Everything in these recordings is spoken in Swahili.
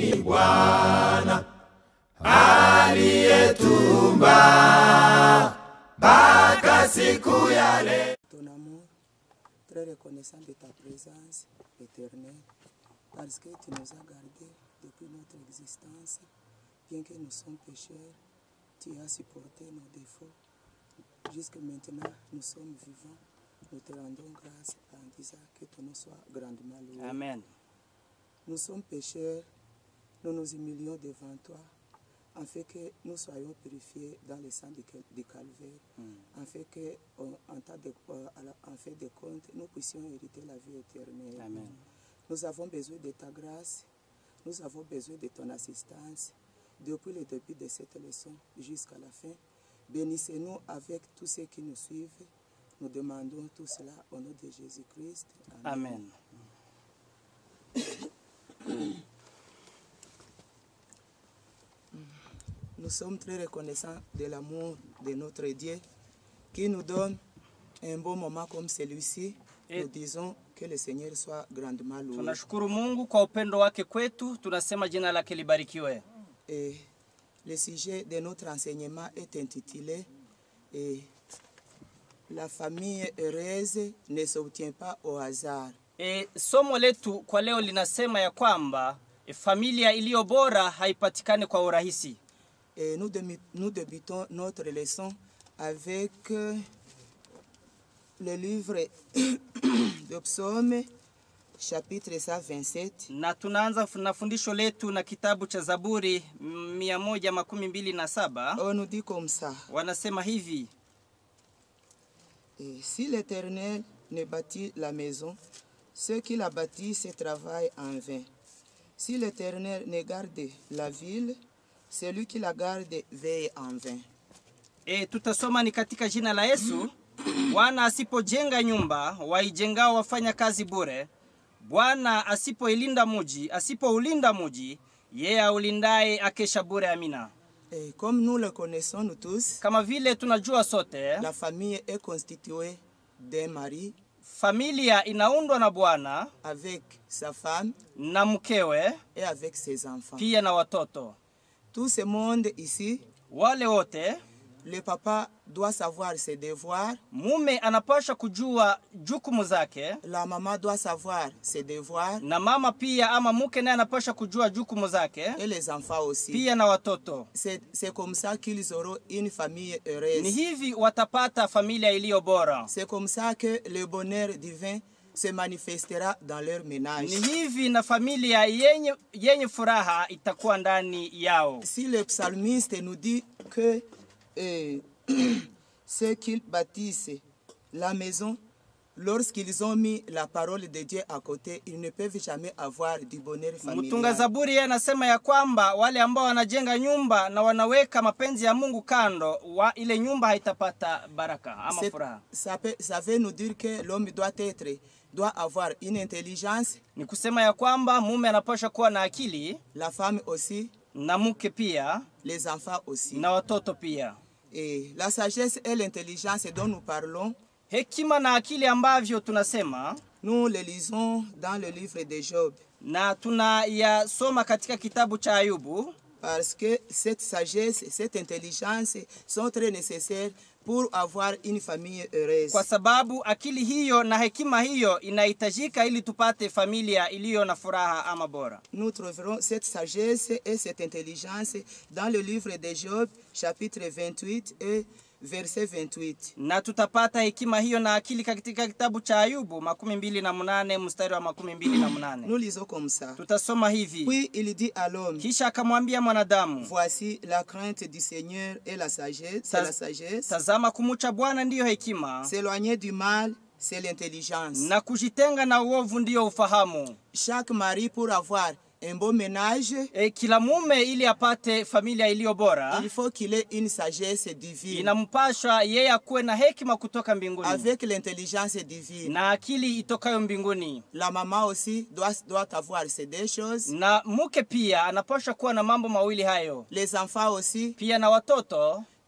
ni Bwana aliyetumba mpaka siku ya leo. ton amour, très reconnaissant de ta présence éternelle, parce que tu nous as gardés depuis notre existence. Bien que nous sommes pécheurs, tu as supporté nos défauts. Jusque maintenant, nous sommes vivants. Nous te rendons grâce en disant que ton nom soit grandement loué. Amen. Nous sommes pécheurs, nous nous humilions devant toi, afin que nous soyons purifiés dans le sang du, cal- du calvaire, afin que, en, en, tas de, euh, à la- en fait de compte, nous puissions hériter la vie éternelle. Amen. Nous avons besoin de ta grâce, nous avons besoin de ton assistance, depuis le début de cette leçon jusqu'à la fin. Bénissez-nous avec tous ceux qui nous suivent. Nous demandons tout cela au nom de Jésus-Christ. Amen. Nous sommes très reconnaissants de l'amour de notre Dieu qui nous donne un bon moment comme celui-ci. Et- Nous disons que le Seigneur soit grandement loué. Tunashukuru Mungu kwa upendo wake kwetu, tunasema jina lake libarikiwe. Et le sujet de notre enseignement est intitulé et La famille heureuse ne s'obtient pas au hasard. E, somo letu kwa leo linasema ya kwamba e, familia iliyo bora haipatikani kwa urahisi. Et nous, demi- nous débutons notre leçon avec euh, le livre de Psaume, chapitre 127. Na tunaanza fu- na fundisho letu na kitabu cha Zaburi mm, mia moja makumi mbili na saba On nous dit comme ça. wanasema hivi Et si l'Éternel ne bâtit la maison, ceux qui la bâtissent travaillent en vain. Si l'Éternel ne garde la ville, celui qui la garde veille en vain. e, tutasoma ni katika jina la Yesu. Bwana asipojenga nyumba, waijengao wafanya kazi bure. Bwana asipoilinda muji, asipoulinda muji, yeye aulindaye akesha bure. Amina. Et comme nous le connaissons nous tous, Kama vile tunajua sote, la famille est constituée d'un mari familia inaundwa na bwana avec sa femme na mkewe et avec ses enfants. pia na watoto. Tout ce monde ici, Wale wote le papa doit savoir ses devoirs, mume anapaswa kujua jukumu zake la maman doit savoir ses devoirs na mama pia ama mke naye anapaswa kujua jukumu zake et les enfants aussi. pia na watoto. C'est c'est comme ça qu'ils auront une famille Ni heureuse. hivi watapata familia iliyo bora. C'est comme ça que le bonheur divin se manifestera dans leur ménage. Ni hivi na familia yenye, yenye furaha itakuwa ndani yao. Si le psalmiste nous dit que euh, ceux qui bâtissent la maison, lorsqu'ils ont mis la parole de Dieu à côté, ils ne peuvent jamais avoir du bonheur Mtunga familial. Zaburi yeye anasema ya kwamba wale ambao wanajenga nyumba na wanaweka mapenzi ya Mungu kando, wa ile nyumba haitapata baraka ama C'est- furaha. Ça, peut- ça veut nous dire que l'homme doit être, doit avoir une intelligence, Ni kusema ya kwamba mume anapaswa kuwa na akili la femme aussi, na mke pia les enfants aussi. na watoto pia. Et la sagesse et l'intelligence dont nous parlons, Hekima na akili ambavyo tunasema nous les lisons dans le livre de Job. na tunayasoma katika kitabu cha Ayubu, Parce que cette sagesse, cette intelligence sont très nécessaires pour avoir une famille heureuse. kwa sababu akili hiyo na hekima hiyo inahitajika ili tupate familia iliyo na furaha ama bora. Nous trouverons cette sagesse et cette intelligence dans le livre de Job, chapitre 28 et verset 28. na tutapata hekima hiyo na akili katika kitabu cha Ayubu makumi mbili na munane mstari wa makumi mbili na Nous munane lisons comme ça. tutasoma hivi: Puis il dit à l'homme, kisha akamwambia mwanadamu, voici la crainte du Seigneur et la sagesse, c'est Taz- la sagesse. tazama, kumucha Bwana ndiyo hekima S'éloigner du mal, c'est l'intelligence. na kujitenga na uovu ndiyo ufahamu. Chaque mari pour avoir un beau ménage, E, kila mume ili apate familia iliyo bora il faut qu'il ait une sagesse divine. inampashwa yeye akuwe na hekima kutoka mbinguni avec l'intelligence divine. na akili itokayo mbinguni, La maman aussi doit, doit avoir ces deux choses. na mke pia anapashwa kuwa na mambo mawili hayo, Les enfants aussi, pia na watoto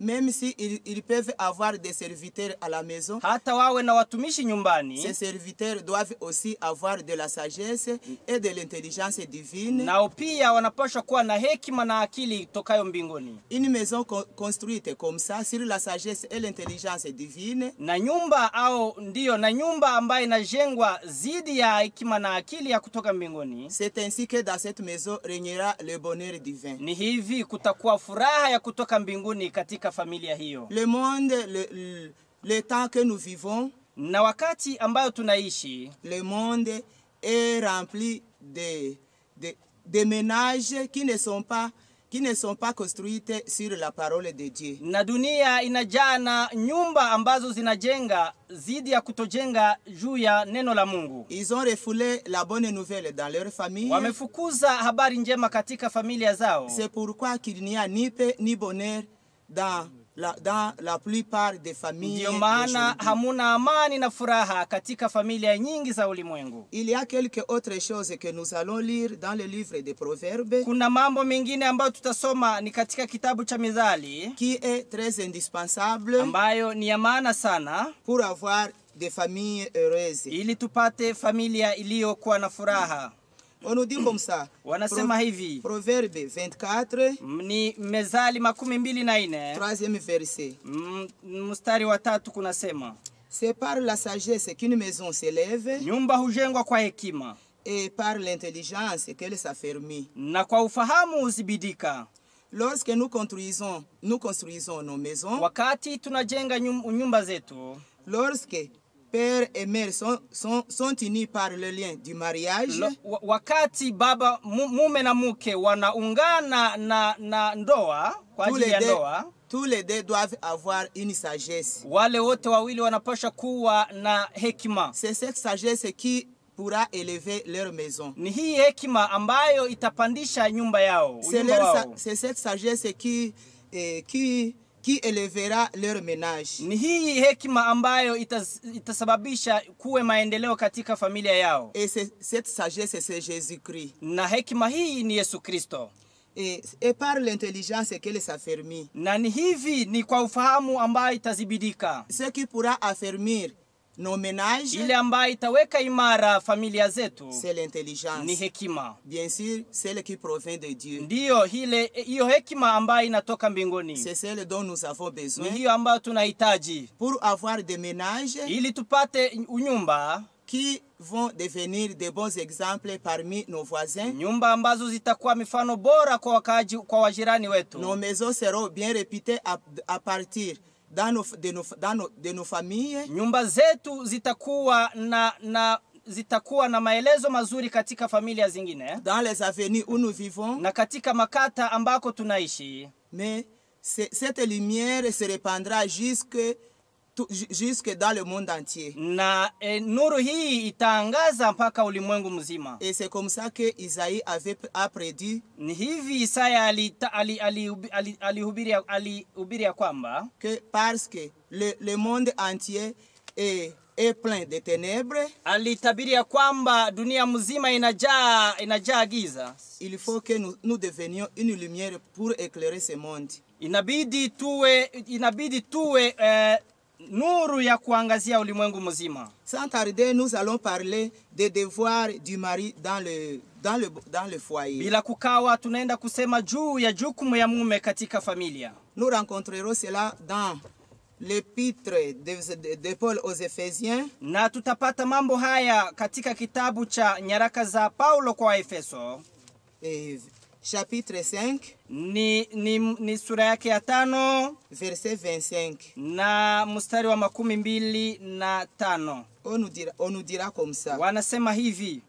même si ils, ils peuvent avoir des serviteurs à la maison, hata wawe na watumishi ces nyumbani, serviteurs doivent aussi avoir de la sagesse et de l'intelligence divine. nao pia wanapaswa kuwa na hekima na akili tokayo mbinguni. Une maison con- construite comme ça, sur la sagesse et l'intelligence divine, na nyumba au ndiyo na nyumba ambayo inajengwa zidi ya hekima na akili ya kutoka mbinguni c'est ainsi que dans cette maison régnera le bonheur divin. ni hivi kutakuwa furaha ya kutoka mbinguni katika familia hiyo Le monde, le, le, le temps que nous vivons, na wakati ambayo tunaishi le monde est rempli de, de, de ménages qui ne sont pas qui ne sont pas construites sur la parole de Dieu. na dunia inajaa na nyumba ambazo zinajenga zidi ya kutojenga juu ya neno la mungu Ils ont refoulé la bonne nouvelle dans leur famille. wamefukuza habari njema katika familia zao C'est pourquoi qu'il n'y a ni paix ni bonheur dans la, dans la plupart des familles. ndiyo maana d'aujourd'hui. hamuna amani na furaha katika familia nyingi za ulimwengu Il y a quelques autres choses que nous allons lire dans le livre des Proverbes kuna mambo mengine ambayo tutasoma ni katika kitabu cha mithali qui est très indispensable ambayo ni ya maana sana pour avoir des familles heureuses. ili tupate familia iliyokuwa na furaha On nous dit comme ça. wanasema hivi Proverbe 24, m- ni mezali makumi mbili na nne troisième verset. m- mstari wa tatu kunasema C'est par la sagesse qu'une maison s'élève nyumba hujengwa kwa hekima et par l'intelligence qu'elle s'affermit. na kwa ufahamu huzibidika Lorsque nous construisons, nous construisons nos maisons, wakati tunajenga nyum- nyumba zetu lorsque père et mère sont, sont, sont unis par le lien du mariage, lo, wa- wakati baba mu- mume na mke wanaungana na, na ndoa kwa tous ajili les, ya deux, ndoa tous les deux doivent avoir une sagesse. wale wote wawili wanapaswa kuwa na hekima C'est cette sagesse qui pourra élever leur maison. ni hii hekima ambayo itapandisha nyumba yao C'est unyumba leur sa- wao c'est cette sagesse qui, eh, qui, qui élèvera leur ménage. ni hii hekima ambayo itas, itasababisha kuwe maendeleo katika familia yao Et c'est- cette sagesse, c'est Jésus-Christ. na hekima hii ni yesu kristo Et, et par l'intelligence qu'elle s'affermit. na ni hivi ni kwa ufahamu ambayo itazibidika Ce qui pourra affermir nos ménages, ile ambayo itaweka imara familia zetu c'est ni l'intelligence. hekima Bien sûr, celle qui provient de Dieu. ndiyo hile hiyo hekima ambayo inatoka mbinguni C'est celle dont nous avons ni besoin hiyo ambayo tunahitaji pour avoir des ménages ili tupate unyumba qui vont devenir de bons exemples parmi nos voisins. nyumba ambazo zitakuwa mifano bora kwa wakaaji, kwa wajirani Nos wetu maisons seront bien réputées à, à partir dans nos, de, nos, dans nos, de nos familles nyumba zetu zitakuwa na na zitakuwa na maelezo mazuri katika familia zingine dans les avenues où nous vivons, na katika makata ambako tunaishi mais c'est- cette lumière se répandra jusque, tout- ju- jusque dans le monde entier. na e, nuru hii itaangaza mpaka ulimwengu mzima Et c'est comme ça que Isaïe avait a prédit ni hivi isaya alihubiri ali, ali, ali, alihubiri alihubiri ya kwamba que parce que le, le monde entier est, est plein de ténèbres, alitabiri ya kwamba dunia mzima inajaa inajaa giza il faut que nous, nous devenions une lumière pour éclairer ce monde. inabidi tuwe inabidi tuwe eh, nuru ya kuangazia ulimwengu mzima Sans tarder, nous allons parler des devoirs du mari dans le, dans le, dans le foyer. bila kukawa tunaenda kusema juu ya jukumu ya mume katika familia Nous rencontrerons cela dans l'épître de, de- de Paul aux Éphésiens, na tutapata mambo haya katika kitabu cha nyaraka za paulo kwa waefeso eh, chapitre 5, ni, ni, ni sura yake ya tano verset 25. na mstari wa makumi mbili na tano On nous dira, on nous dira comme ça. wanasema hivi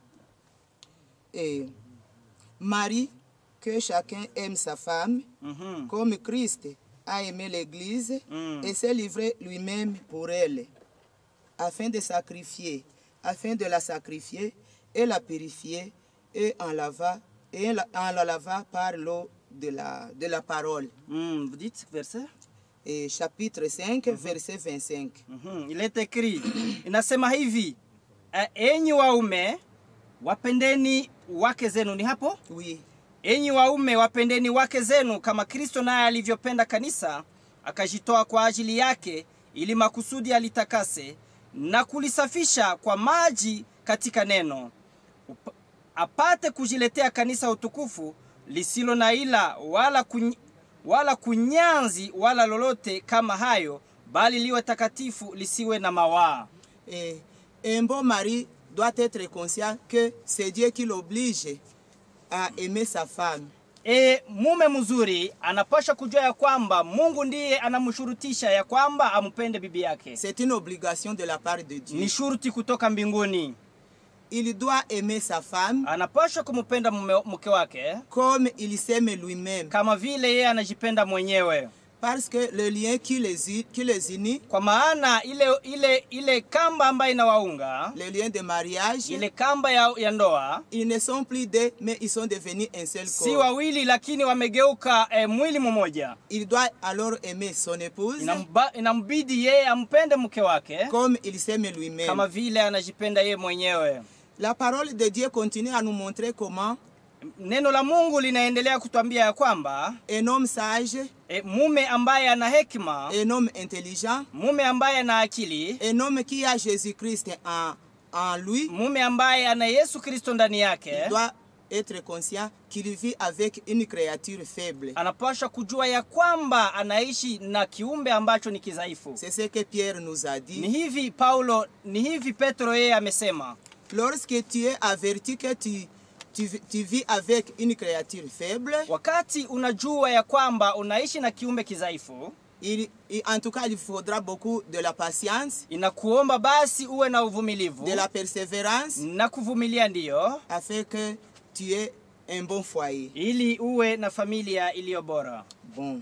Et Marie, que chacun aime sa femme, mm-hmm. comme Christ a aimé l'Église Mm. et s'est livré lui-même pour elle, afin de sacrifier, afin de la sacrifier et la purifier et en lava et la- en la lava par l'eau de la, de la parole. mm, vous dites verset Et chapitre 5, verset 25. mm-hmm. ilete kri inasema hivi "E- enyi waume wapendeni wake zenu ni hapo Oui. enyi waume wapendeni wake zenu kama kristo naye alivyopenda kanisa akajitoa kwa ajili yake ili makusudi alitakase na kulisafisha kwa maji katika neno Up- apate kujiletea kanisa utukufu lisilo na ila wala, kuny, wala kunyanzi wala lolote kama hayo bali liwe takatifu lisiwe na mawaa Et un bon mari doit être conscient que c'est Dieu qui l'oblige à aimer sa femme. E, mume mzuri anapasha kujua ya kwamba Mungu ndiye anamshurutisha ya kwamba ampende bibi yake. C'est une obligation de la part de Dieu. Ni shuruti kutoka mbinguni. Il doit aimer sa femme Anapasha kumpenda mume, mke wake comme il s'aime lui-même. kama vile yeye anajipenda mwenyewe, Parce que le lien qui les, u- qui les unit, kwa maana ile ile ile kamba ambayo inawaunga le lien de mariage, ile kamba ya, ya ndoa ils ne sont plus deux, mais ils sont devenus un seul si corps. wawili, lakini wamegeuka eh, mwili mmoja. Il doit alors aimer son épouse Inamba, inambidi yeye ampende mke wake comme il s'aime kama lui-même. vile anajipenda yeye mwenyewe. La parole de Dieu continue à nous montrer comment Neno la Mungu linaendelea kutwambia ya kwamba un homme sage, e, mume ambaye ana hekima, un homme intelligent, mume ambaye ana akili, un homme qui a Jésus-Christ en, en lui, mume ambaye ana Yesu Kristo ndani yake, il doit être conscient qu'il vit avec une créature faible. anapaswa kujua ya kwamba anaishi na kiumbe ambacho ni kidhaifu. C'est ce que Pierre nous a Ni dit. hivi Paulo, ni hivi Petro yeye amesema, Lorsque tu es averti que tu, tu, tu vis avec une créature faible, wakati unajua ya kwamba unaishi na kiumbe kidhaifu, il, il- en tout cas, il faudra beaucoup de la patience, inakuomba basi uwe na uvumilivu de la persévérance, na kuvumilia, ndiyo afin que tu aies un bon foyer. ili uwe na familia iliyo bora. Bon.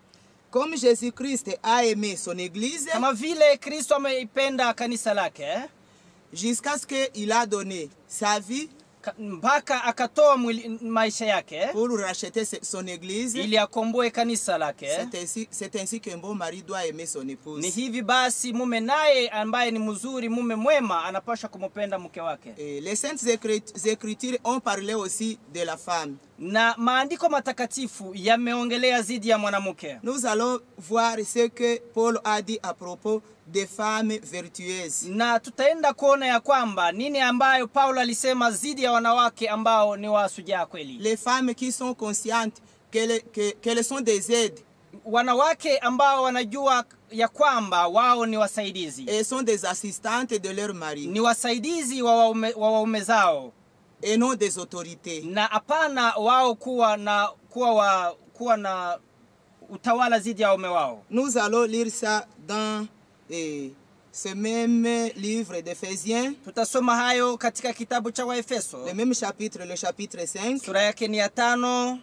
Comme Jésus-Christ a aimé son Église, kama vile Kristo ameipenda kanisa lake jusqu'à ce qu'il a donné sa vie ka- mpaka akatoa mwili, maisha yake pour racheter se- son Église, ili akomboe kanisa lake. c'est ainsi, c'est ainsi qu'un bon mari doit aimer son épouse. Ni hivi basi, mume naye ambaye ni mzuri, mume mwema, anapaswa kumpenda mke wake. Et les saintes Écrit- écritures ont parlé aussi de la femme. Na maandiko matakatifu yameongelea zidi ya mwanamke. Nous allons voir ce que Paul a dit à propos des femmes vertueuses. na tutaenda kuona ya kwamba nini ambayo Paulo alisema zidi ya wanawake ambao ni wasujaa kweli, Les femmes qui sont conscientes qu'elles que- qu'elles sont des aides wanawake ambao wanajua ya kwamba wao ni wasaidizi, et sont des assistantes de leur mari ni wasaidizi wa waume, wa waume zao et non des autorités. na hapana wao kuwa na kuwa wa, kuwa na utawala zidi ya waume wao. Nous allons lire ça dans eh, ce même livre d'Éphésiens, Tutasoma hayo katika kitabu cha Waefeso le même chapitre, le chapitre 5, sura yake ni ya tano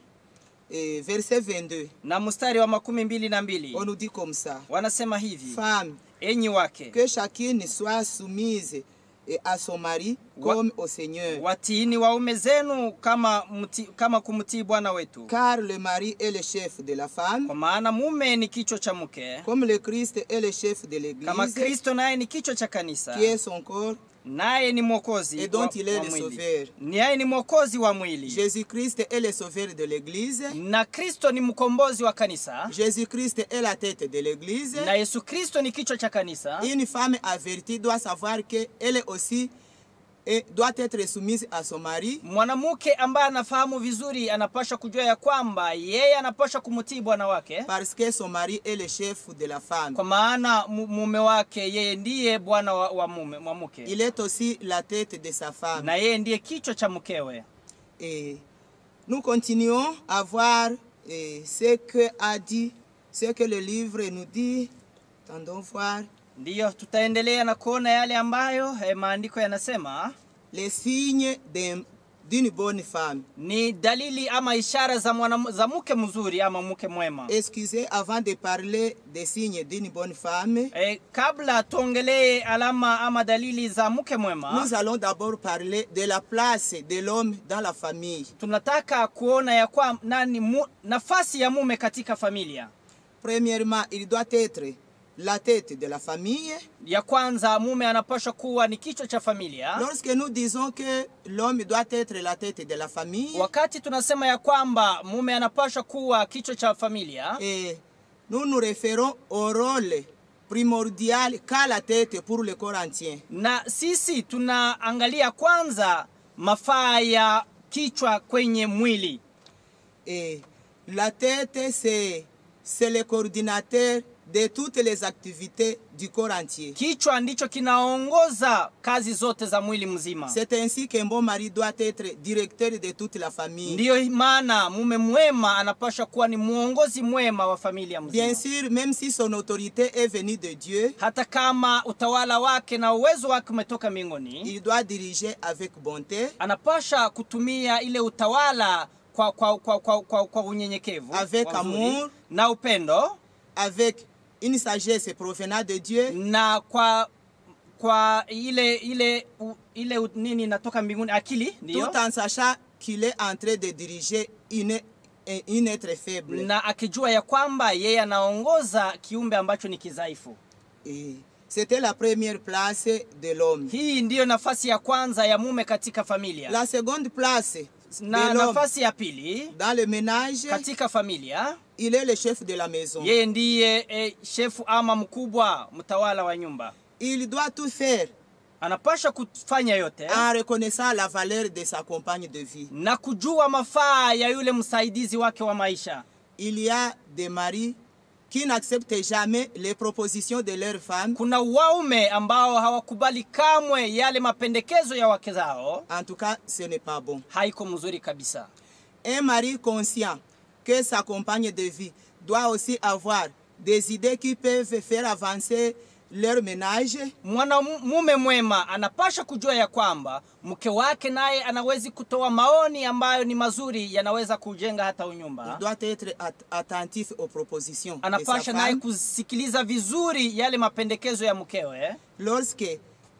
et verset 22. na mstari wa makumi mbili na mbili On nous dit comme ça. wanasema hivi: Femmes, enyi wake que chacune soit soumise eh, à son mari Wa- comme au Seigneur. watiini waume zenu kama, mti, kama kumtii Bwana wetu, Car le mari est le chef de la femme, kwa maana mume ni kichwa cha mke, comme le Christ est le chef de kama l'Église, Kristo naye ni kichwa cha kanisa, qui est son corps, naye ni mwokozi Et dont wa, il est wa le mwili. sauveur. Naye ni mwokozi wa mwili, Jésus-Christ est le sauveur de l'Église, na Kristo ni mkombozi wa kanisa, Jésus-Christ est la tête de l'Église. na Yesu Kristo ni kichwa cha kanisa. Une femme avertie doit savoir qu'elle aussi et doit être soumise à son mari, Mwanamke ambaye anafahamu vizuri anapaswa kujua ya kwamba yeye anapaswa kumtii bwana wake, parce que son mari est le chef de la femme. kwa maana mu- mume wake yeye ndiye bwana wa, wa mume wa mke, Il est aussi la tête de sa femme. na yeye ndiye kichwa cha mkewe. Et nous continuons à voir eh, ce que a dit, ce que le livre nous dit. Tendons voir Ndiyo, tutaendelea na kuona yale ambayo eh, maandiko yanasema les signes d'un- d'une bonne femme. ni dalili ama ishara za, mwana, za mke mzuri ama mke mwema. Excusez, avant de parler des signes d'une bonne femme, E, kabla tuongelee alama ama dalili za mke mwema, nous allons d'abord parler de la place de l'homme dans la famille. tunataka kuona ya kwa nani mu, nafasi ya mume katika familia. Premièrement, il doit être la tête de la famille. Ya kwanza, mume anapaswa kuwa ni kichwa cha familia. Lorsque nous disons que l'homme doit être la tête de la famille, Wakati tunasema ya kwamba mume anapaswa kuwa kichwa cha familia, et nous nous référons au rôle primordial qu'a la tête pour le corps entier. na sisi tunaangalia kwanza mafaa ya kichwa kwenye mwili Et la tête, c'est, c'est le coordinateur de toutes les activités du corps entier. kichwa ndicho kinaongoza kazi zote za mwili mzima C'est ainsi qu'un bon mari doit être directeur de toute la famille. ndiyo maana mume mwema anapaswa kuwa ni mwongozi mwema wa familia Bien mzima sûr, même si son autorité est venue de Dieu, hata kama utawala wake na uwezo wake umetoka mbinguni il doit diriger avec bonté, anapasha kutumia ile utawala kwa, kwa, kwa, kwa, kwa, kwa unyenyekevu Avec kwa uzuri, amour. na upendo avec une sagesse provenant de Dieu, na kwa kwa ile ile u, ile u, nini inatoka mbinguni akili ndio tout en sachant qu'il est en train de diriger une, une être faible. na akijua ya kwamba yeye anaongoza kiumbe ambacho ni kidhaifu Et C'était la première place de l'homme. hii ndiyo nafasi ya kwanza ya mume katika familia La seconde place na de l'homme nafasi ya pili dans le ménage, katika familia il est le chef de la maison. yeye ndiye e, shefu ama mkubwa mtawala wa nyumba Il doit tout faire anapasha kufanya yote en reconnaissant la valeur de sa compagne de vie. na kujua mafaa ya yule msaidizi wake wa maisha Il y a des maris qui n'acceptent jamais les propositions de leurs femmes. kuna waume ambao hawakubali kamwe yale mapendekezo ya wake zao En tout cas, ce n'est pas bon. haiko mzuri kabisa Un mari conscient que sa compagne de vie doit aussi avoir des idées qui peuvent faire avancer leur ménage. mwanamume mwema anapasha kujua ya kwamba mke wake naye anawezi kutoa maoni ambayo ni mazuri yanaweza kujenga hata Il unyumba doit être at- attentif aux propositions de sa anapasha naye femme. kusikiliza vizuri yale mapendekezo ya mkewe Lorsque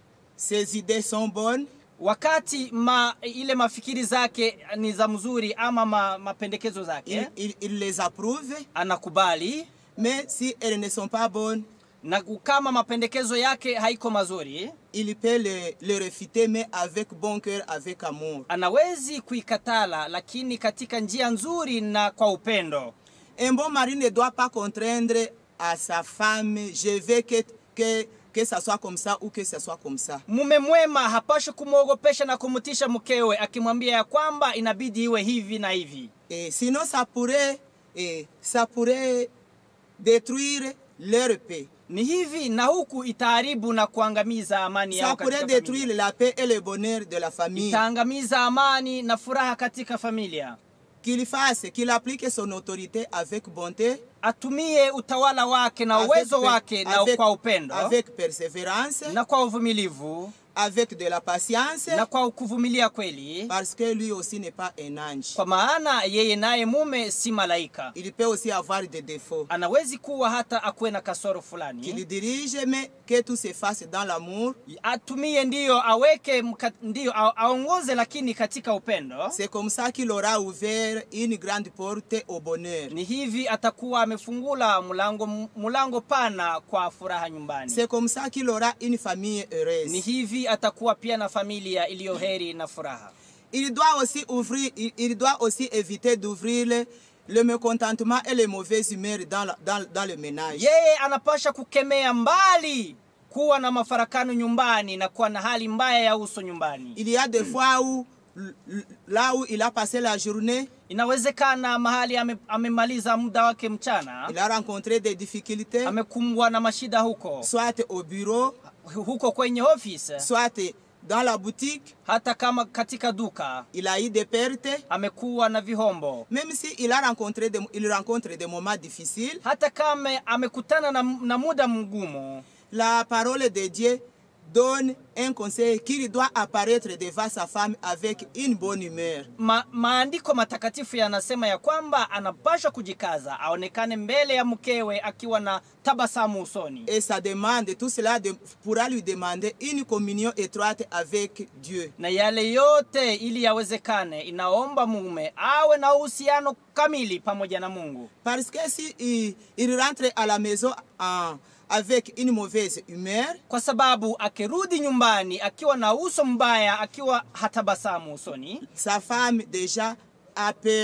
ses idées sont bonnes, wakati ma, ile mafikiri zake ni za mzuri ama ma, mapendekezo il, zake il- il les approuve. anakubali Mais si elles ne sont pas bonnes, na kama mapendekezo yake haiko mazuri il peut les, les refuter, mais avec bon cœur, avec amour. anawezi kuikatala lakini katika njia nzuri na kwa upendo Un bon mari ne doit pas contraindre à sa femme, je veux que, que, que ça soit comme ça ou que ça soit comme ça. mume mwema hapashi kumwogopesha na kumtisha mkewe akimwambia ya kwamba inabidi iwe hivi na hivi Et sinon, ça pourrait, et ça pourrait détruire leur paix. ni hivi na huku itaharibu na kuangamiza amani Ça yao pourrait katika détruire familia. la paix et le bonheur de la famille. itaangamiza amani na furaha katika familia Qu'il fasse, qu'il applique son autorité avec bonté, atumie utawala wake na avec, uwezo per- wake na avec- kwa upendo avec persévérance, na kwa uvumilivu avec de la patience, na kwa kuvumilia kweli parce que lui aussi n'est pas un ange. kwa maana yeye naye mume si malaika Il peut aussi avoir des défauts. anawezi kuwa hata akuwe na kasoro Qu'il fulani dirige, mais que tout se fasse dans l'amour. atumie ndiyo aweke mka, ndiyo a- aongoze lakini katika upendo C'est comme ça qu'il aura ouvert une grande porte au bonheur. ni hivi atakuwa amefungula mlango mlango pana kwa furaha nyumbani C'est comme ça qu'il aura une famille ni heureuse. hivi atakuwa pia na familia iliyo heri na furaha Il doit aussi ouvrir, il, il doit aussi éviter d'ouvrir le, le mécontentement et les mauvaises humeurs dans, la- dans, dans le ménage. yeye anapasha kukemea mbali kuwa na mafarakano nyumbani na kuwa na hali mbaya ya uso nyumbani Il y a des fois où, l- l- là où il a passé la journée, inawezekana mahali ame, amemaliza muda wake mchana il a rencontré des difficultés, amekumbwa na mashida huko soit au bureau, huko kwenye ofisi soit dans la boutique, hata kama katika duka il a eu des pertes. amekuwa na vihombo Même s'il a rencontré des, il rencontre des moments difficiles, hata kama amekutana na, na muda mgumu la parole de Dieu donne un conseil qu'il doit apparaître devant sa femme avec une bonne humeur. Ma, maandiko matakatifu yanasema ya kwamba anapaswa kujikaza aonekane mbele ya mkewe akiwa na tabasamu usoni Et ça demande, tout cela de- pourra lui demander une communion étroite avec Dieu. na yale yote ili yawezekane inaomba mume awe na uhusiano kamili pamoja na mungu Parce que si il, il rentre à la maison en- avec une mauvaise humeur, kwa sababu akirudi nyumbani akiwa na uso mbaya akiwa hatabasamu usoni sa femme déjà a peur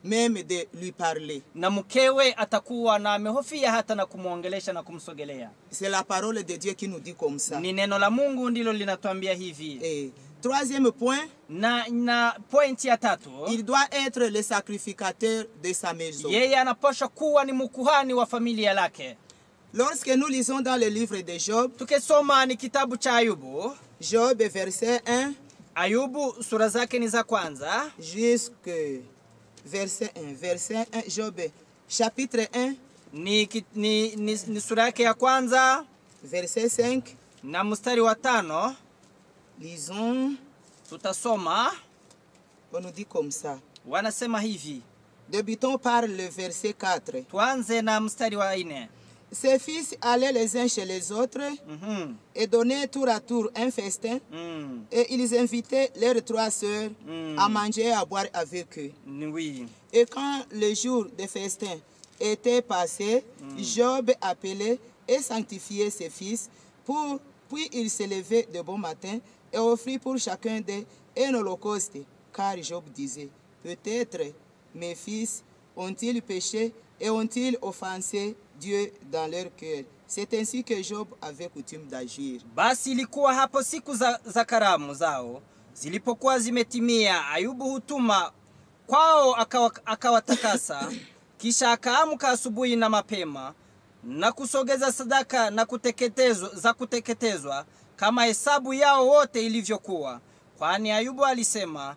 même de lui parler. na mkewe atakuwa na amehofia hata na kumwongelesha na kumsogelea. C'est la parole de Dieu qui nous dit comme ça. Ni neno la Mungu ndilo linatuambia hivi. Et troisième point, Na, na pointi ya tatu, il doit être le sacrificateur de sa maison. yeye anapaswa kuwa ni mkuhani wa familia lake. Lorsque nous lisons dans le livre de Job, Tukisoma ni kitabu cha Ayubu, Job verset 1 Ayubu sura zake ni za kwanza jusque verset 1. Verset 1, Job chapitre 1, ni, ki- ni, ni, ni sura yake ya kwanza verset 5. na mstari wa tano Lisons, tutasoma, on nous dit comme ça. wanasema hivi. Débutons par le verset 4. Tuanze na mstari wa nne. Ses fils allaient les uns chez les autres Mhm, et donnaient tour à tour un festin. mm, Et ils invitaient leurs trois sœurs Mm. à manger et à boire avec eux. ni- oui. Et quand le jour de festin était passé, Job appelait et sanctifiait ses fils. Pour, puis il se levait de bon matin et offrit pour chacun d'eux un holocauste. Car Job disait, peut-être mes fils ont-ils péché et ont-ils offensé Dieu dans leur cœur. C'est ainsi que Job avait coutume d'agir. Basi ilikuwa hapo siku za, za karamu zao zilipokuwa zimetimia, Ayubu hutuma kwao akawa- akawatakasa, kisha akaamka asubuhi na mapema na kusogeza sadaka na kuteketezwa, za kuteketezwa kama hesabu yao wote ilivyokuwa, kwani Ayubu alisema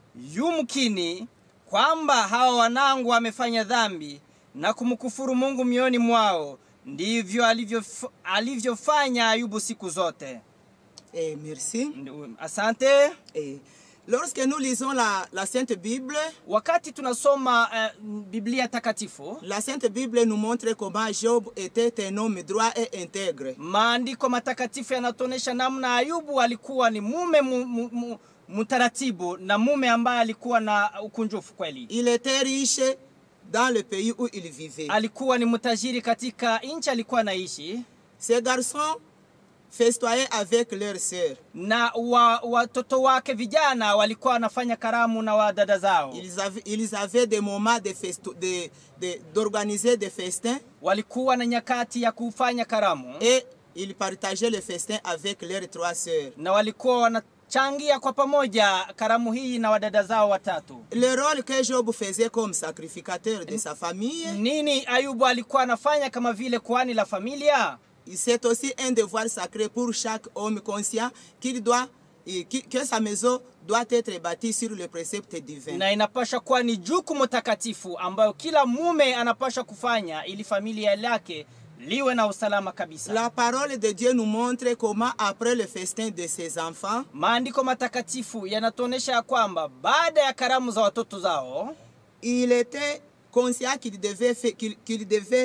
yumkini kwamba hawa wanangu wamefanya dhambi na kumkufuru Mungu mioyoni mwao. Ndivyo alivyof- alivyofanya Ayubu siku zote. Et merci. Ndi- Asante. Et lorsque nous lisons la, la Sainte Bible, Wakati tunasoma uh, Biblia takatifu, la Sainte Bible nous montre comment Job était un homme droit et intègre. maandiko matakatifu yanatuonyesha namna Ayubu alikuwa ni mume mu, mu, mu, mtaratibu na mume ambaye alikuwa na ukunjufu kweli. Il était riche dans le pays où il vivait. Alikuwa ni mtajiri katika nchi alikuwa anaishi, Ces garçons festoyaient avec leurs sœurs. na wa- watoto wake vijana walikuwa wanafanya karamu na wadada zao, Ils avaient, ils avaient des moments de festo- de- de- d'organiser des festins walikuwa na nyakati ya kufanya karamu et ils partageaient le festin avec leurs trois sœurs. na walikuwa wanachangia kwa pamoja karamu hii na wadada zao watatu. Le rôle que Job faisait comme sacrificateur de sa famille, Nini Ayubu alikuwa anafanya kama vile kuhani la familia? c'est aussi un devoir sacré pour chaque homme conscient qu'il doit, et qui- que sa maison doit être bâtie sur le précepte divin. na inapasha kuwa ni jukumu takatifu ambayo kila mume anapasha kufanya ili familia lake liwe na usalama kabisa. La parole de Dieu nous montre comment, après le festin de ses enfants, Maandiko matakatifu yanatuonyesha ya kwamba baada ya karamu za watoto zao il était conscient qu'il devait, fa- qu'il- qu'il devait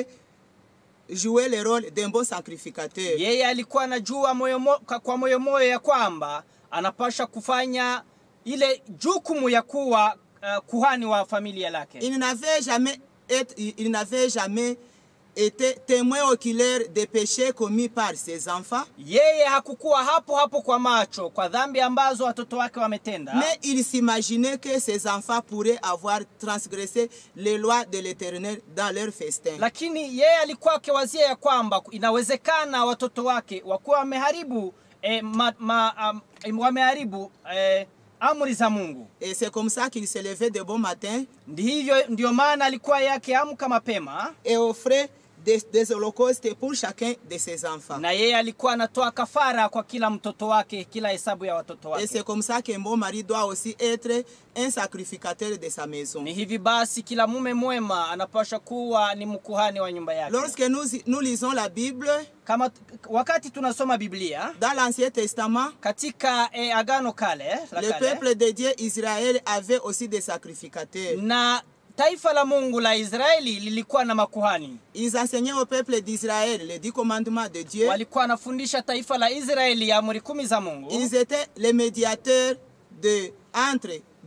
jouer le rôle d'un bon sacrificateur. yeye alikuwa anajua moyo mo, kwa- kwa moyo moyo ya kwamba anapasha kufanya ile jukumu ya kuwa uh, kuhani wa familia lake. Il n'avait jamais, été- il- il n'avait jamais été témoin oculaire des péchés commis par ses enfants, Yeye hakukuwa hapo hapo kwa macho kwa dhambi ambazo watoto wake wametenda. mais il s'imaginait que ses enfants pourraient avoir transgressé les lois de l'Éternel dans leur festin. lakini yeye alikuwa akiwazia ya kwamba inawezekana watoto wake wakuwa wameharibu eh, ma, ma, um, wameharibu eh, amri za Mungu. Et c'est comme ça qu'il se levait de bon matin Ndi hivyo ndio maana alikuwa yake amka mapema et offrait des, des holocaustes pour chacun de ses enfants. na yeye alikuwa anatoa kafara kwa kila mtoto wake, kila hesabu ya watoto Et wake. c'est comme ça qu'un bon mari doit aussi être un sacrificateur de sa maison. Ni hivi basi kila mume mwema anapaswa kuwa ni mkuhani wa nyumba yake. Lorsque nous, nous lisons la Bible, Kama wakati tunasoma Biblia dans l'Ancien Testament, katika eh, Agano Kale, la le kale peuple de Dieu, Israël, avait aussi des sacrificateurs. na taifa la Mungu la Israeli lilikuwa na makuhani. Ils enseignaient au peuple d'Israël les dix commandements de Dieu. Walikuwa wanafundisha taifa la Israeli amri kumi za Mungu. Ils étaient les médiateurs de, entre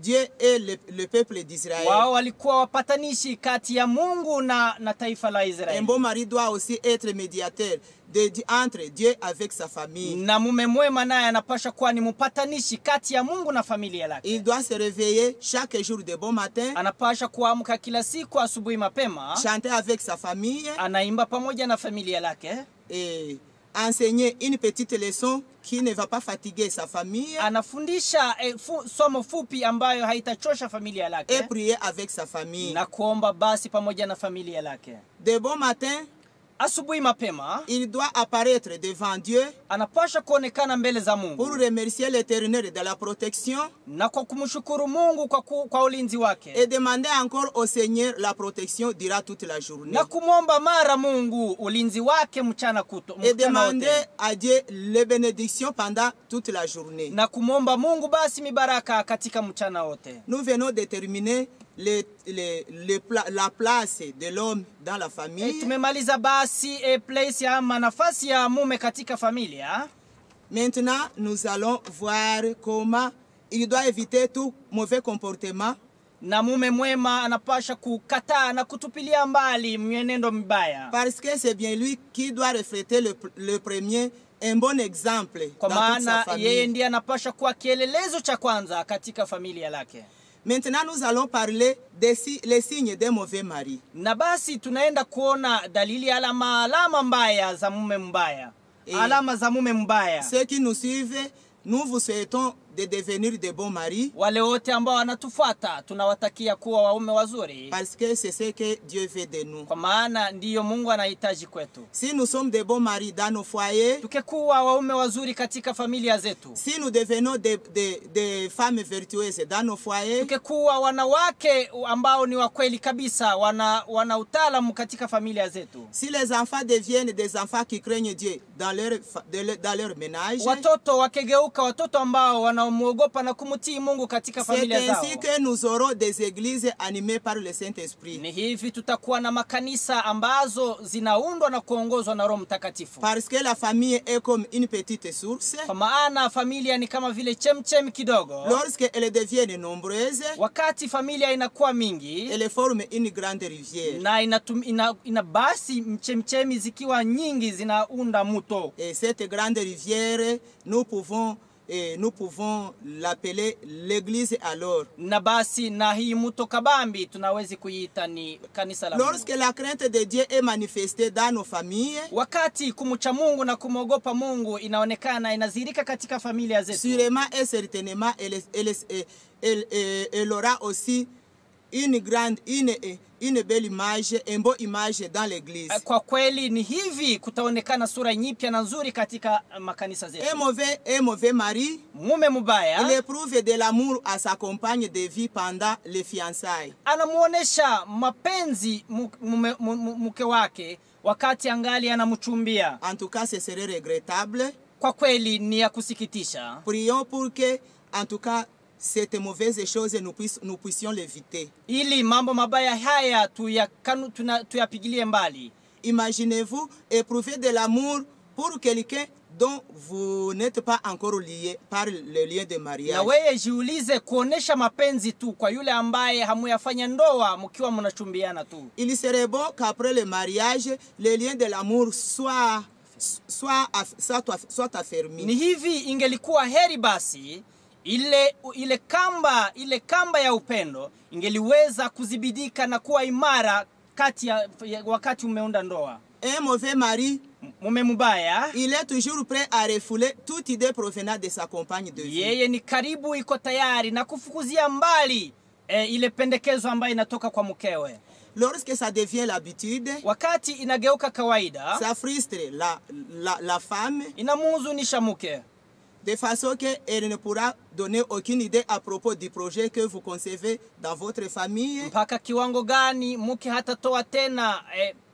Dieu et le, le peuple d'Israël. wao walikuwa wapatanishi kati ya mungu na, na taifa la Un israeli bon mari doit aussi être médiateur de, Di- entre Dieu avec sa famille. na mume mwema naye anapasha kuwa ni mpatanishi kati ya mungu na familia lake Il doit se réveiller chaque jour de bon matin, anapasha kuamka kila siku asubuhi mapema chanter avec sa famille anaimba pamoja na familia lake et enseigner une petite leçon qui ne va pas fatiguer sa famille anafundisha eh, fu, somo fupi ambayo haitachosha familia et lake prier avec sa famille. na kuomba basi pamoja na familia lake De bon matin, asubuhi mapema il doit apparaître devant Dieu anapasha kuonekana mbele za pour mungu remercier l'Éternel de la protection na kwa kumshukuru mungu kwa, ku, kwa ulinzi wake et demander encore au Seigneur la protection durant toute la journée. na kumwomba mara mungu ulinzi wake mchana kuto Et mchana demander wote à Dieu les bénédictions pendant toute la journée. na kumwomba mungu basi mibaraka katika mchana wote Nous venons de terminer le- le- le pla- la place de l'homme dans la e, famille. tumemaliza basi e, place ama nafasi ya mume katika familia Maintenant, nous allons voir comment il doit éviter tout mauvais comportement na mume mwema anapasha kukataa na kutupilia mbali mwenendo mbaya parce que c'est bien lui qui doit refléter le, le premier un bon exemple kwa dans toute sa maana yeye famille. ndiye anapasha kuwa kielelezo cha kwanza katika familia lake Maintenant, nous allons parler des si- les signes d'un mauvais mari. na basi tunaenda kuona dalili alama alama mbaya za mume mbaya Eh. alama za mume mbaya Ceux qui nous suivent, nous vous souhaitons de devenir de bons maris wale wote ambao wanatufuata tunawatakia kuwa waume wazuri parce que c'est ce que Dieu veut de nous. kwa maana ndiyo mungu anahitaji kwetu Si nous sommes de bons maris dans nos foyers, tukikuwa waume wazuri katika familia zetu si nous devenons des des- des femmes vertueuses dans nos foyers, tukikuwa wanawake ambao ni wakweli kabisa wana, wana utaalamu katika familia zetu si les enfants deviennent des enfants qui craignent Dieu dans leur, fa- de leur- dans leur ménage, watoto wakigeuka watoto ambao wanaomwogopa na kumtii mungu katika c'est familia zao ainsi que nous aurons des églises animées par le Saint-Esprit. ni hivi tutakuwa na makanisa ambazo zinaundwa na kuongozwa na roho mtakatifu Parce que la famille est comme une petite source. kwa maana familia ni kama vile chemchem kidogo Lorsqu'elle devient nombreuse, wakati familia inakuwa mingi elle forme une grande rivière. na inatum, ina, ina basi mchemchemi zikiwa nyingi zinaunda mto Et cette grande rivière, nous pouvons, eh, nous pouvons l'appeler l'église alors. na basi na hii mto kabambi tunawezi kuiita ni kanisa la Lorsque mungu la crainte de Dieu est manifestée dans nos familles, wakati kumcha mungu na kumwogopa mungu inaonekana inazirika katika familia zetu sûrement et certainement, elle, elle, elle, elle, elle- elle aura aussi une grande, une, une belle image, une bonne image dans l'église. kwa kweli ni hivi kutaonekana sura nyipya na nzuri katika makanisa Un zetu mauvais, un mauvais mari, mume il mubaya éprouve de l'amour à sa compagne de vie pendant les fiançailles. anamuonesha mapenzi mu- mume- mu- mu- mke wake wakati angali anamchumbia En tout cas, ce serait regrettable. kwa kweli ni ya kusikitisha Prions pour que, en tout cas, cette mauvaise chose, nous, puisse- nous puissions l'éviter. ili mambo mabaya haya tuyakanu- tuna- tuyapigilie mbali Imaginez-vous éprouver de l'amour pour quelqu'un dont vous n'êtes pas encore lié par le lien de na mariage. weye jiulize kuonesha mapenzi tu kwa yule ambaye hamuyafanya ndoa mkiwa mnachumbiana tu Il serait bon qu'après le mariage, le lien de l'amour soit, soit, aff- soit, aff- soit affermi. ni hivi ingelikuwa heri basi ile ile kamba ile kamba ya upendo ingeliweza kuzibidika na kuwa imara kati ya, ya wakati umeunda ndoa Un mauvais mari, M- mume mubaya il est toujours prêt à refouler toute idée provenant de sa compagne de vie. yeye ni karibu iko tayari na kufukuzia mbali e, ile pendekezo ambayo inatoka kwa mkewe Lorsque ça devient l'habitude, wakati inageuka kawaida ça frustre la, la, la femme inamuhuzunisha mke de façon qu'elle ne pourra donner aucune idée à propos du projet que vous concevez dans votre famille. mpaka kiwango gani mke hatatoa tena eh,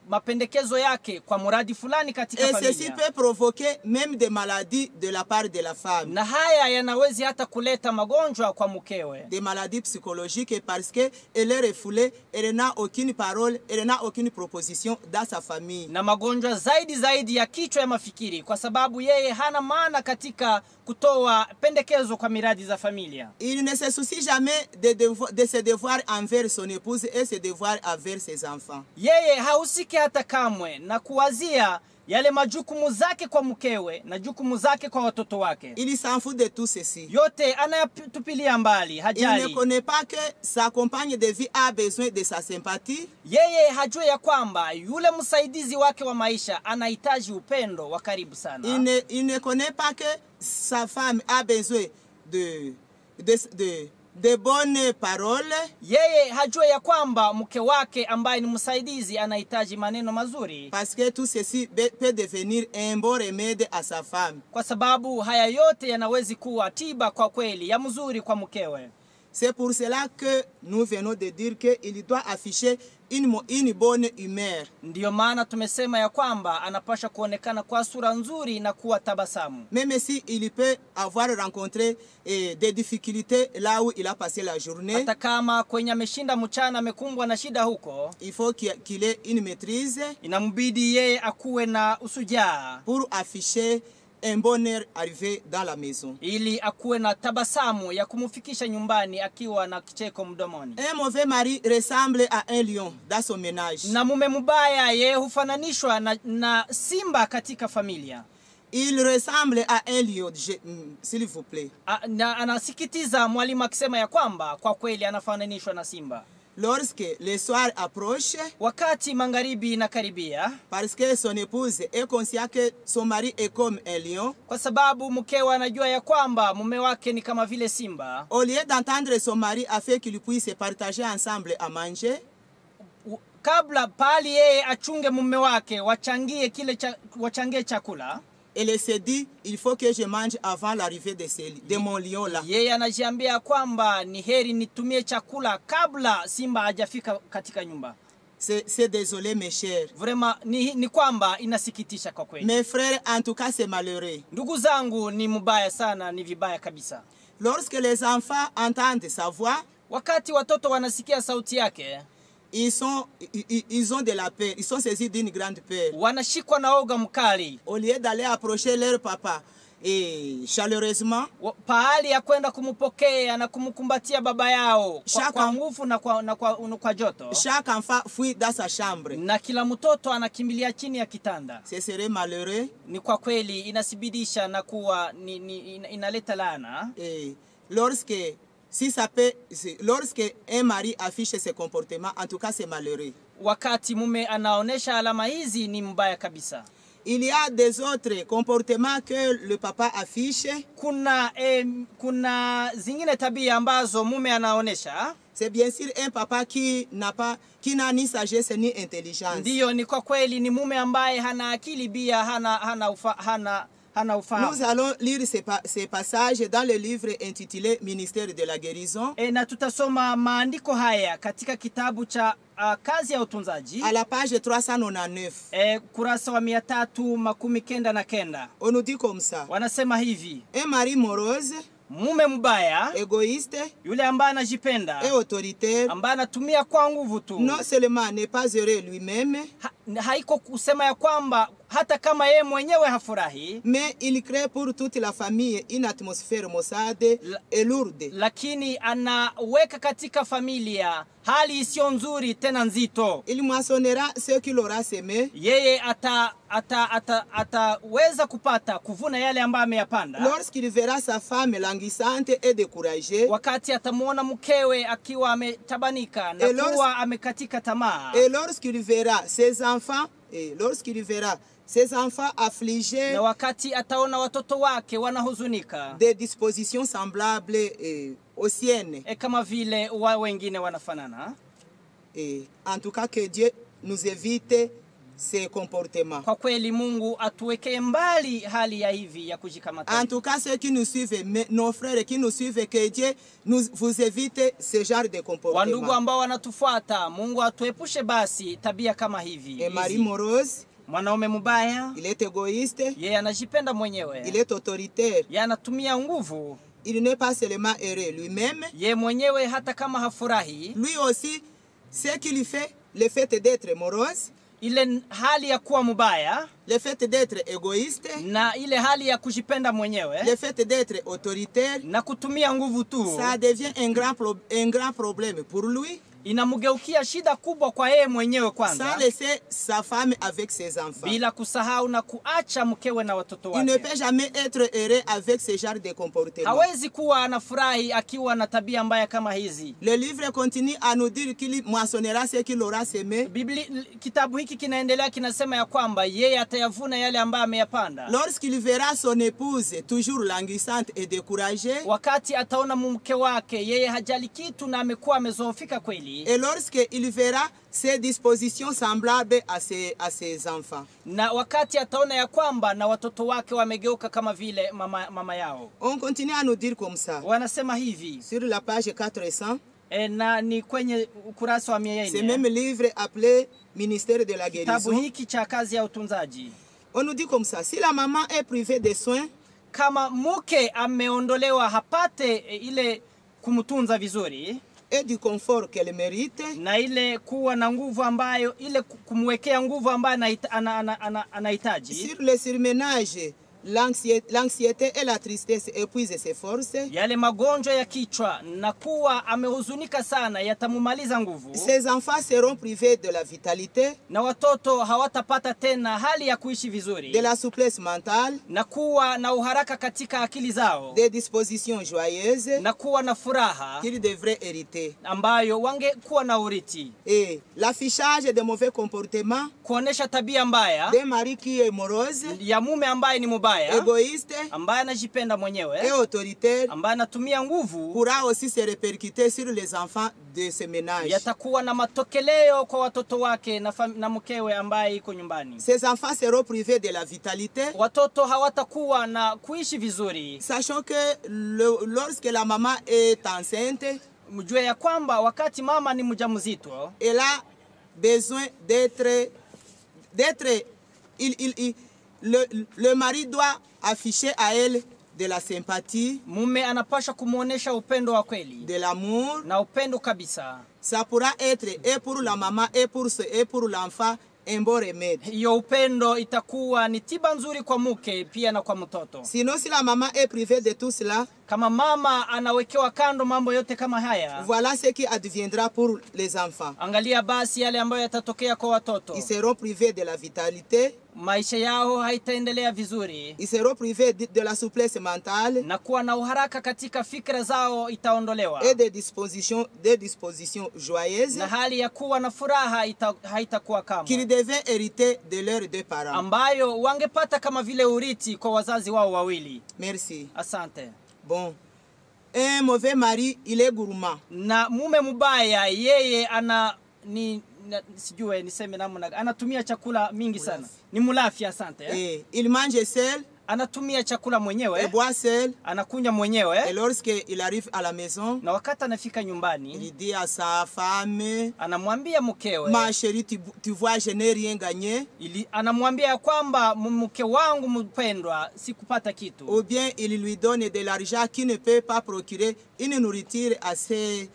mapendekezo yake kwa mradi fulani katika Et ceci familia peut provoquer même des maladies de la part de la femme. na haya yanawezi hata kuleta magonjwa kwa mkewe Des maladies psychologiques parce qu'elle est refoulée, elle n'a aucune parole, elle n'a aucune proposition dans sa famille. na magonjwa zaidi zaidi ya kichwa ya mafikiri kwa sababu yeye hana maana katika kutoa pendekezo kwa miradi za familia Il ne se soucie jamais de, devo- de ses devoirs envers son épouse et ses devoirs envers ses enfants. yeye hahusiki hata kamwe na kuwazia yale majukumu zake kwa mkewe na jukumu zake kwa watoto wake Il s'en fout de tout ceci. yote anayatupilia mbali Il ne hajali connaît pas que sa compagne de vie a besoin de sa sympathie, yeye hajue ya kwamba yule msaidizi wake wa maisha anahitaji upendo wa karibu il sana ne, il ne connaît pas que sa femme a besoin de, de, de, de bonnes paroles, yeye hajue ya kwamba mke wake ambaye ni msaidizi anahitaji maneno mazuri parce que tout ceci be- peut devenir un bon remède à sa femme. kwa sababu haya yote yanawezi kuwa tiba kwa kweli ya mzuri kwa mkewe C'est pour cela que nous venons de dire qu'il doit afficher une, mo- une bonne humeur. ndiyo maana tumesema ya kwamba anapasha kuonekana kwa sura nzuri na kuwa tabasamu Même si il peut avoir rencontré eh, des difficultés là où il a passé la journée, hata kama kwenye ameshinda mchana amekumbwa na shida huko il faut qu'il qu'il ait une maîtrise inambidi yeye akuwe na usujaa pour afficher un bonheur arrivé dans la maison. ili akuwe na tabasamu ya kumfikisha nyumbani akiwa na kicheko mdomoni Un mauvais mari ressemble à un lion dans son ménage. na mume mbaya yeye hufananishwa na, na simba katika familia Il ressemble à un lion, je- mm, s'il vous plaît. A, na anasikitiza mwalimu akisema ya kwamba kwa kweli anafananishwa na simba Lorsque le soir approche, wakati magharibi inakaribia parce que son épouse est consciente que son mari est comme un lion, kwa sababu mkewe anajua ya kwamba mume wake ni kama vile simba au lieu d'entendre son mari afin qu'il puisse partager ensemble à manger, u- kabla pali yeye achunge mume wake wachangie kile cha, wachangie chakula elle se dit, il faut que je mange avant l'arrivée de, ce- de mon lion là. yeye anajiambia kwamba ni heri nitumie chakula kabla simba hajafika katika nyumba C'est c'est désolé mes chers. vrema ni, ni kwamba inasikitisha kwa kweli Mes frères, en tout cas, c'est malheureux. ndugu zangu ni mbaya sana ni vibaya kabisa Lorsque les enfants entendent sa voix, wakati watoto wanasikia sauti yake ils, sont, ils, ils- ils ont de la peur, ils sont saisis d'une grande peur. wanashikwa na oga mkali Au lieu d'aller approcher leur papa et chaleureusement, Wa- pahali ya kwenda kumpokea na kumkumbatia baba yao kwa, Shaka. kwa nguvu na kwa, na kwa, na kwa joto chaque enfant fuit dans sa chambre. na kila mtoto anakimbilia chini ya kitanda Ce serait malheureux ni kwa kweli inasibidisha na kuwa ni, ni, ina- inaleta laana et lorsque, si ça peut, c'est- lorsque un mari affiche ce comportement, en tout cas, c'est malheureux. wakati mume anaonyesha alama hizi ni mbaya kabisa Il y a des autres comportements que le papa affiche. kuna eh, kuna zingine tabia ambazo mume anaonyesha C'est bien sûr un papa qui n'a pas, qui n'a ni sagesse ni intelligence. ndiyo ni kwa kweli ni mume ambaye hana akili bia hana hana ufa, hana, hana Nous ufahamu allons lire ces, pa- ces passages dans le livre intitulé Ministère de la guérison, e, na tutasoma maandiko haya katika kitabu cha uh, kazi ya utunzaji à la page 399. e, kurasa wa mia tatu makumi kenda na kenda On nous dit comme ça. wanasema hivi Un mari morose, mume mbaya égoïste yule ambaye anajipenda et autoritaire, ambaye anatumia kwa nguvu tu non seulement n'est pas heureux lui-même, ha, haiko kusema ya kwamba hata kama yeye mwenyewe hafurahi mais il crée pour toute la famille une atmosphère maussade La- et lourde. lakini anaweka katika familia hali isiyo nzuri tena nzito Il moissonnera ce qu'il aura semé. yeye ataweza ata, ata, ataweza kupata kuvuna yale ambayo ameyapanda Lorsqu'il verra sa femme languissante et découragée, wakati atamwona mkewe akiwa ametabanika na Et lors- kuwa amekatika tamaa et lorsqu'il verra ses enfants, et lorsqu'il verra ses enfants affligés na wakati ataona watoto wake wanahuzunika des dispositions semblables eh, aux siennes. e kama vile wa wengine wanafanana Et en tout cas, que Dieu nous évite ces comportements. Kwa kweli Mungu atuwekee mbali hali ya hivi ya En kujikamata. tout cas, ceux qui nous suivent, mais nos frères qui nous suivent, que Dieu nous, vous évite ce genre de Wandugu comportement. ambao wanatufuata, Mungu atuepushe basi tabia kama hivi. Et Marie hizi. morose, Mwanaume mubaya, il est égoïste, yeye anajipenda il mwenyewe, est autoritaire. yeye anatumia nguvu Il n'est pas seulement heureux lui-même, ye mwenyewe, hata kama hafurahi. lui aussi, ce qui lui fait le fait d'être morose, Ile n- hali ya kuwa mubaya le fait d'être égoïste, na ile hali ya kujipenda mwenyewe le fait d'être autoritaire, na kutumia nguvu tu ça devient un grand, pro- un grand problème pour lui, inamgeukia shida kubwa kwa yeye mwenyewe sans kwanza, laisser sa femme avec ses enfants. bila kusahau na kuacha mkewe na watoto Il ne wake. peut jamais être heureux avec ce genre de comportement. Hawezi kuwa anafurahi akiwa na tabia mbaya kama hizi. Le livre continue à nous dire qu'il moissonnera ce qu'il aura semé. Biblia, kitabu hiki kinaendelea kinasema ya kwamba yeye atayavuna yale ambayo ameyapanda. Lorsqu'il verra son épouse toujours languissante et découragée, Wakati ataona mke wake yeye hajali kitu na amekuwa amezoofika kweli, et lorsqu'il verra ses dispositions semblables à ses, à ses enfants. na wakati ataona ya kwamba na watoto wake wamegeuka kama vile mama, mama yao. On continue à nous dire comme ça. Wanasema hivi Sur la page 400, e, na ni kwenye ukurasa wa mia ce nne même livre appelé Ministère de la kitabu guérison, hiki cha kazi ya utunzaji. on nous dit comme ça. Si la maman est privée de soins, Kama mke ameondolewa hapate e, ile kumtunza vizuri et du confort qu'elle mérite, na ile kuwa na nguvu ambayo ile ku- kumwekea nguvu ambayo anahita- ana- ana- ana- anahitaji sur le surménage, l'anxiété l'anxiété et la tristesse épuisent ses forces. yale magonjwa ya kichwa na kuwa amehuzunika sana yatamumaliza nguvu Ces enfants seront privés de la vitalité, na watoto hawatapata tena hali ya kuishi vizuri de la souplesse mentale, na kuwa na uharaka katika akili zao des dispositions joyeuses na kuwa na furaha qu'ils devraient hériter. ambayo wangekuwa na urithi Et l'affichage de mauvais comportements kuonesha tabia mbaya d'un mari qui est morose, ya mume ambaye ni mubaya égoïste ambaye anajipenda et mwenyewe autoritaire ambaye anatumia nguvu pourra aussi se répercuter sur les enfants de ce ménage. yatakuwa na matokeleo kwa watoto wake na, fam- na mkewe ambaye iko nyumbani. Ces enfants seront privés de la vitalité, Watoto hawatakuwa na kuishi vizuri. sachant que le- lorsque la maman est enceinte, Mjue ya kwamba wakati mama ni mjamzito, elle a besoin d'être d'être il, il, il- le, le mari doit afficher à elle de la sympathie mume anapaswa kumwonyesha upendo wa kweli de l'amour na upendo kabisa. ça pourra être et pour la maman et pour ce, et pour l'enfant un bon remède Hiyo upendo itakuwa ni tiba nzuri kwa mke pia na kwa mtoto. sinon si la maman est privée de tout cela Kama mama anawekewa kando mambo yote kama haya, voilà ce qui adviendra pour les enfants angalia basi yale ambayo yatatokea kwa watoto. ils seront privés de la vitalité Maisha yao haitaendelea vizuri ils seront privés de, de la souplesse mentale na kuwa na uharaka katika fikra zao itaondolewa et des dispositions des dispositions joyeuses na hali ya kuwa na furaha ita, haitakuwa qu'ils kamwe, devaient hériter de leurs deux parents. ambayo wangepata kama vile urithi kwa wazazi wao wawili. Merci. Asante. Bon. Un mauvais mari, il est gourmand. Na mume mubaya yeye ana ni na, sijue niseme namna anatumia chakula mingi sana, ni mulafi. Asante eh? Et il mange seul, Anatumia chakula il mwenyewe, boit seul. anakunywa Et mwenyewe, lorsqu'il arrive à la maison, na wakati anafika nyumbani il dit à sa femme, anamwambia mkewe ma chérie, tu, tu vois, je n'ai rien gagné. ili anamwambia ya kwamba "M- mke wangu mpendwa, sikupata kitu, Ou bien il lui donne de l'argent qui ne peut pas procurer une nourriture assez,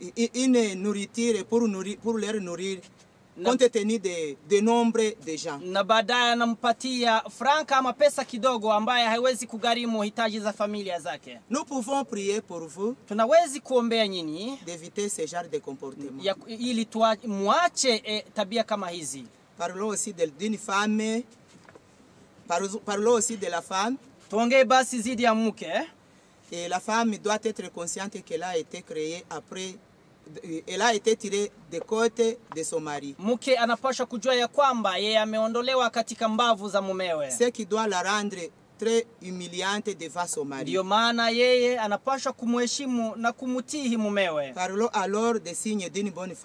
une nourriture pour, nourrir, pour leur nourrir, Na- compte tenu de, de nombre de gens. na baadaye anampatia franka ama pesa kidogo ambaye haiwezi kugharimu hitaji za familia zake. Nous pouvons prier pour vous Tunawezi kuombea nyinyi d'éviter ce genre de comportement. ya, ili tuwa, muache e, tabia kama hizi. Parlons aussi de- d'une femme, parlons parlons aussi de la femme. Tuongee basi zidi ya mke. Et la femme doit être consciente qu'elle a été créée après, elle a été tirée des côtes de son mari. Mke anapaswa kujua ya kwamba yeye ameondolewa katika mbavu za mumewe, Ce qui doit la rendre très humiliante devant son mari. ndiyo maana yeye anapaswa kumheshimu na kumutihi mumewe. Parlons alors des signes d'une bonne femme.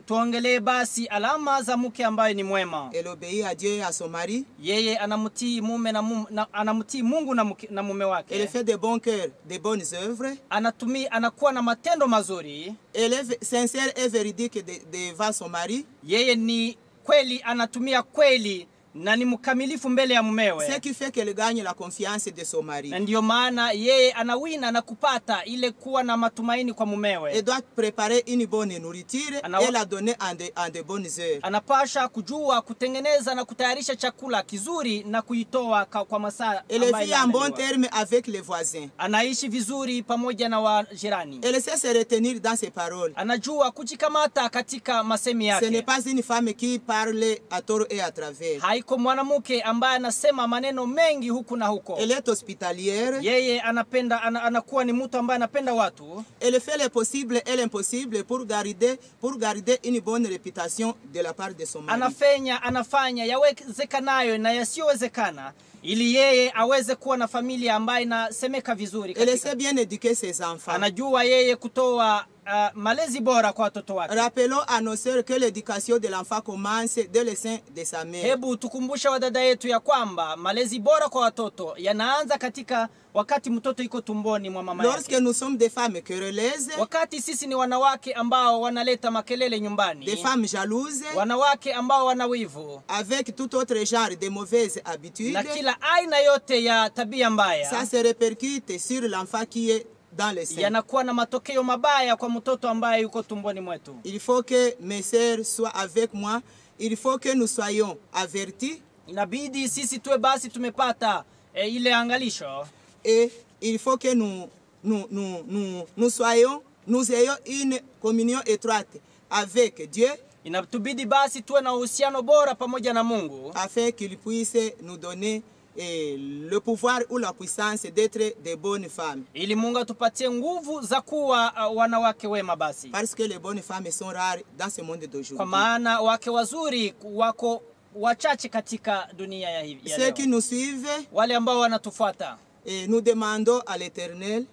tuongelee basi alama za mke ambaye ni mwema. Elle obéit à Dieu et à son mari. Yeye anamtii mume na, mum, na anamtii Mungu na, mke, na mume Elle wake. fait de bons cœurs, de bonnes œuvres. Anatumi, anakuwa na matendo mazuri. Elle est v- sincère et véridique de- devant son mari. Yeye ni kweli, anatumia kweli na ni mkamilifu mbele ya Ce mumewe, qui fait qu'elle gagne la confiance de son mari. na ndiyo maana yeye anawina na kupata ile kuwa na matumaini kwa Elle mumewe. doit préparer une bonne nourriture Ana- et la donner en de, en de bonnes heures. Anapasha kujua kutengeneza na kutayarisha chakula kizuri na kuitoa ka- kwa masaa Elle ambayo vit en bon inaandaliwa. terme avec les voisins. Anaishi vizuri pamoja na wajirani. Elle sait se retenir dans ses paroles. Anajua kujikamata katika masemi Ce n'est yake. pas une femme qui parle à tort et à travers. Haiko mwanamke ambaye anasema maneno mengi huku na huko. Elle est hospitalière. Yeye anapenda ana, anakuwa ni mtu ambaye anapenda watu. Elle fait le possible et l'impossible pour garder, pour garder une bonne réputation de la part de son mari. Anafanya anafanya yawezekanayo na yasiyowezekana ili yeye aweze kuwa na familia ambayo inasemeka vizuri. Elle Katika. sait bien éduquer ses enfants. Anajua yeye kutoa uh, malezi bora kwa watoto wake. Rappelons à nos sœurs que l'éducation de l'enfant commence dès le sein de sa mère. Hebu tukumbushe wadada yetu ya kwamba malezi bora kwa watoto yanaanza katika wakati mtoto iko tumboni mwa mama Lorsque yake. nous sommes des femmes querelleuses, Wakati sisi ni wanawake ambao wanaleta makelele des nyumbani, femmes jalouses, wanawake ambao wana wivu avec tout autre genre de mauvaises habitudes, na kila aina yote ya tabia ça mbaya, se répercute sur l'enfant qui est dans le sein. yanakuwa na matokeo mabaya kwa mtoto ambaye yuko tumboni mwetu. Il faut que mes sœurs soient avec moi. Il faut que nous soyons avertis Inabidi sisi tuwe basi tumepata e, ile angalisho et il faut que nous, nous, nous, nous, nous soyons, nous ayons une communion étroite avec Dieu inatubidi basi tuwe na uhusiano bora pamoja na Mungu afin qu'il puisse nous donner eh, le pouvoir ou la puissance d'être de bonnes femmes. ili Mungu atupatie nguvu za kuwa uh, wanawake wema basi, Parce que les bonnes femmes sont rares dans ce monde kwa d'aujourd'hui. maana wake wazuri wako wachache katika dunia ya hivi ya Ceux qui leo. nous suivent, Wale ambao wanatufuata eh, nous demandons à l'Éternel,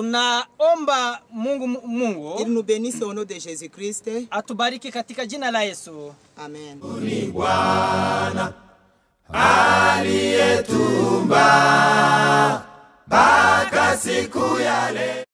tunaomba Mungu qu'il Mungu nous bénisse au nom de Jésus-Christ. atubariki katika jina la Yesu. Amen. aliyetumba mpaka siku ya leo.